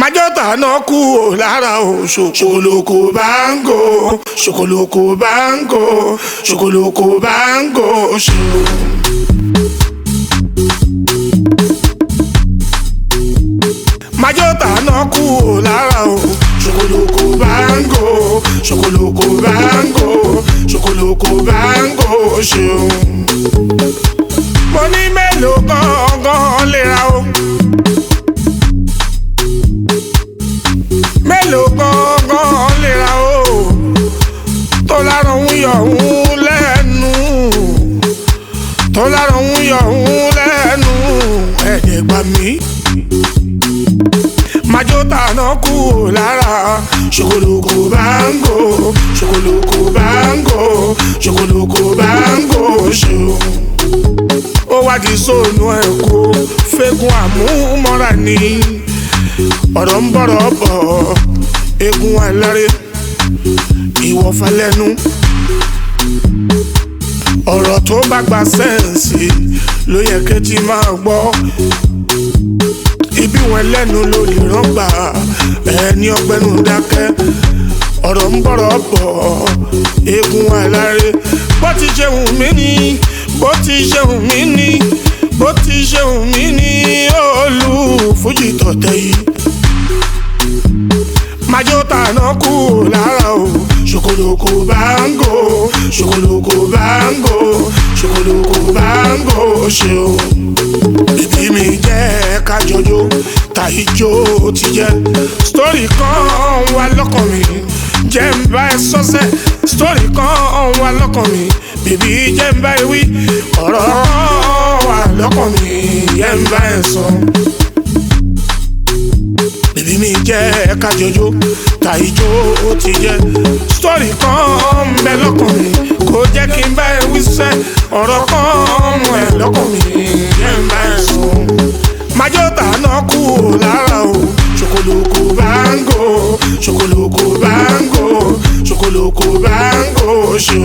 májọ́tà náà kú ò lára o ṣòkòlòkò báńgò ṣòkòlòkò báńgò ṣòkòlòkò báńgò ṣò. májọ́tà náà kú ò lára o ṣòkòlòkò báńgò ṣòkòlòkò báńgò ṣòkòlòkò báńgò ṣeun. mo ní mélòó gangan lè ra o. mélòó gangan lè ra o. tó lára òun yọ òun lẹ́nu. tó lára òun yọ òun lẹ́nu. ẹ̀ẹ́dẹ̀ gbà mí májọ́tà náà kú ò lára ṣòkòlòkò báńgò ṣòkòlòkò báńgò ṣòkòlòkò báńgò ṣeun. ó wádìí sóònù ẹ̀ kó fẹ́gun àmúmọ́ra ni ọ̀rọ̀ ń bọ̀rọ̀ bọ̀ egun ẹlẹ́rẹ́ ìwọ̀fà lẹ́nu ọ̀rọ̀ tó bá gba sẹ́ǹsì ló yẹ kẹ́tì máa gbọ́ ibi wọn lẹ́nu ló lè rọ́gbà ẹni ọgbẹ́nu dákẹ́ ọ̀rọ̀ ń bọ̀rọ̀ bọ̀ eégún aláre bó ti ṣe wù mí ni bó ti ṣe wù mí ni bó ti ṣe wù mí ni olú fújì tọ̀tẹ̀ yìí májọ́tà náà kú lára o ṣòkòlòkò báńgò ṣòkòlòkò báńgò ṣòkòlòkò báńgò ṣeun ìbí mi jẹ́ kájọjó tàìjó ti jẹ́ sítórì kan wà lọ́kàn mi jẹ́ ń bá ẹ sọ́sẹ́ sítórì kan wà lọ́kàn mi bèbí jẹ́ ń bá ẹ wí ọ̀rọ̀ kan wà lọ́kàn mi jẹ́ ń bá ẹ sọ bèbí mi jẹ́ kájọjó tàìjó ti jẹ́ sítórì kan ń bẹ lọ́kàn mi kò jẹ́ kí n bá ẹ wí sẹ́ ọ̀rọ̀ kan mú ẹ lọ́kàn mi jẹ́ ń bá ẹ sọ. májọ́tà náà kú ò lára o ṣòkòlòkò báńgò ṣòkòlòkò báńgò ṣòkòlòkò báńgò ṣo.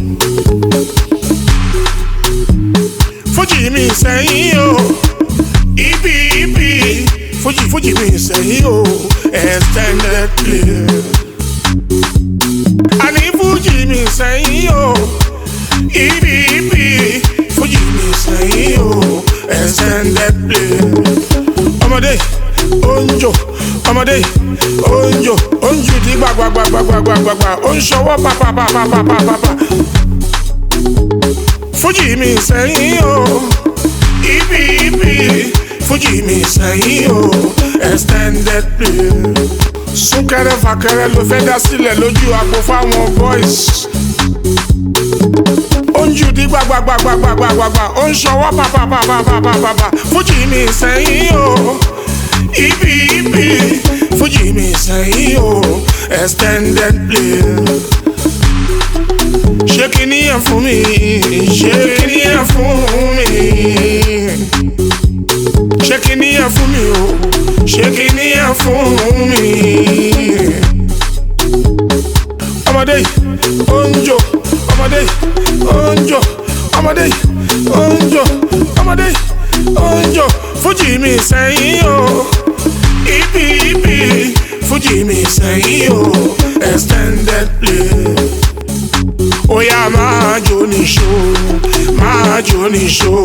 fújì mi sẹ́yìn o ibi ibi fújì fújì mi sẹ́yìn o extended play. àní fújì mi sẹ́yìn o ibi ibi fújì mi sẹ́yìn o extended play. ọmọdé oúnjò ọmọdé oúnjò oúnjò di gbàgbàgbàgbàgbàgbà ó ń ṣọwọ́ pàpàpàpàpàpàpà. fújì mi sẹ́yìn o ibi ibi fújì mi sẹ́yìn o extended play. súnkẹrẹ fàkẹrẹ ló fẹ́ dá sílẹ̀ lójú àgbo fáwọn boys ó ń jù dí gbàgbàgbàgbàgbàgbà ó ń ṣọwọ́ pàpàpàpàpàpà fújì mi sẹ́yìn o ibi ibi fújì mi sẹ́yìn o extended play. ṣé kìíní yẹn fún mi ṣé kìíní yẹn fún mi ṣé kìíní yẹn fún mi o ṣé kìíní yẹn fún mi. ọmọdé yìí ó ń jò ọmọdé yìí ó ń jò ọmọdé yìí ó ń jò ọmọdé yìí ó ń jò fújì mi sẹ́yìn o ibi ibi fújì mi sẹ́yìn o extended play. Oya máa jó níṣó máa jó níṣó.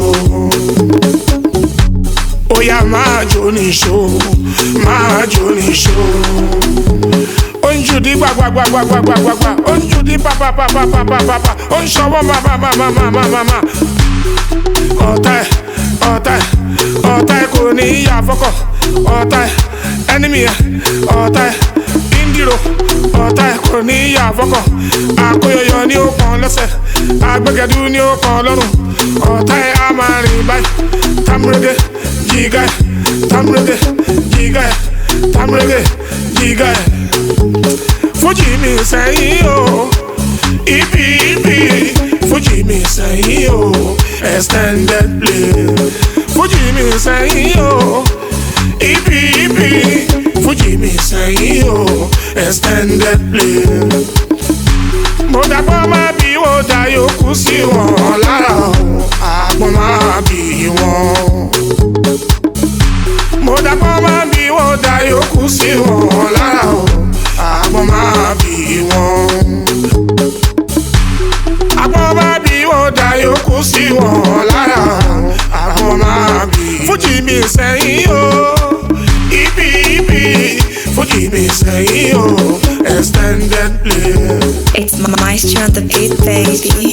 Oya máa jó níṣó máa jó níṣó ó ń jùdí gbàgbàgbàgbàgbàgbà ó ń jùdí pàpàpàpàpàpàpà ó ń ṣọwọ́ màmàmàmàmàmà. ọ̀tá ẹ̀ ọ̀tá ẹ̀ ọ̀tá ẹ̀ kò ní í yà fọ́kọ̀ ọ̀tá ẹ̀ ẹnìmí ẹ̀ ọ̀tá ẹ̀ índìrò ọ̀tá ẹ̀ kò ní í yà fọ́kọ̀ àkóyọyọ ní ó kàn lẹ́sẹ̀ àgbẹ̀gẹ̀dú ní ó kàn lọ́rùn ọ̀tá ẹ̀ á máa rìn báyìí támúrégé jìgá ẹ̀ támúrégé jìgá ẹ̀ támúrégé jìgá ẹ̀ fújì mi sẹ́yìn o ibi ibi fújì mi sẹ́yìn o extended play fújì mi sẹ́yìn o ibi ibi fújì mi sẹ́yìn o extended play. mo dàgbọ́ máa bí wọ́n dá yòókù sí wọn lára o àgbọ̀n máa bí wọn. mo dàgbọ́ máa bí wọ́n. wọn dá yòókù sí wọn lára o àgbọn máa bí wọn. àgbọn máa bí wọn dá yòókù sí wọn lára àgbọn máa bí. fújì mi sẹ́yìn o ibi ibi fújì mi sẹ́yìn o extended play. It's Maestro on the beat, baby.